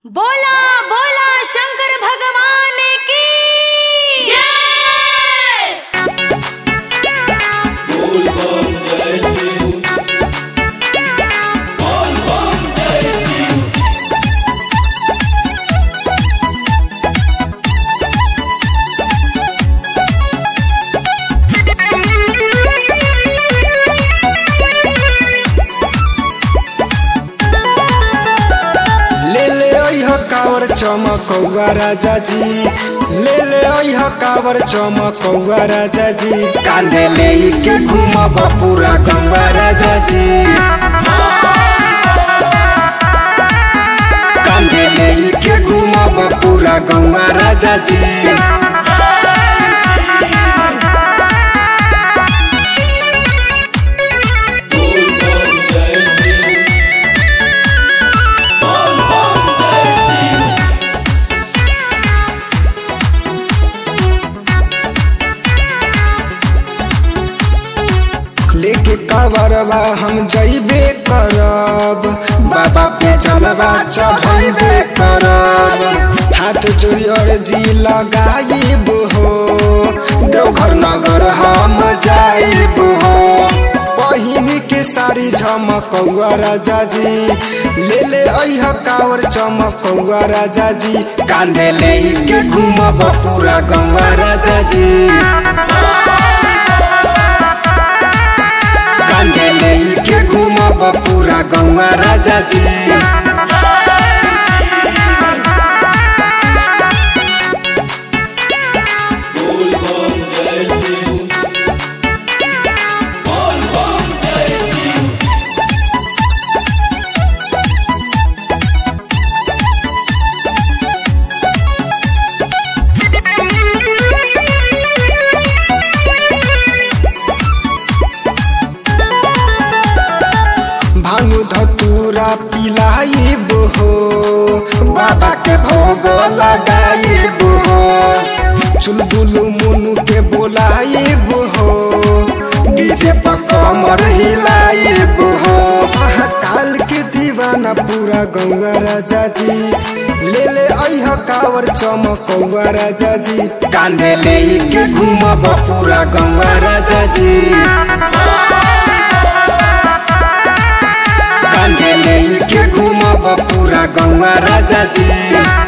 बोला बोला शंकर भगवान की ले ले अइह कावर चमकौआ राजा जी ले ले अइह कावर चमकौआ राजा जी कांधे ले के घूमब पूरा गौआ राजा जी कांधे ले के घूमब पूरा गौआ राजा जी लेके कवरवा हम जइबे करब बाबा पे चलबा चढ़ैबे करब हाथ जोड़ी अर्जी लगाइब हो देवघर नगर हम जाइब हो पहिन के सारी झमकौआ राजा जी ले ले अइह कावर चमकौआ राजा जी कांधे ले के घूमब पूरा गौआ राजा जी कांधे ले के घूमब पूरा गौआ राजा जी भांगू धतूरा पिलाइब हो बाबा के भोग लगाइब हो चुलबुलु मुनु के बोलाइब हो डीजे पर कमर हिलाइब हो महाकाल के दीवाना पूरा गौआ राजा जी ले ले अइह कावर चमकौआ राजा जी कांधे ले के घूमब पूरा गौआ राजा जी कांधे ले के घूमब पूरा गौआ राजा जी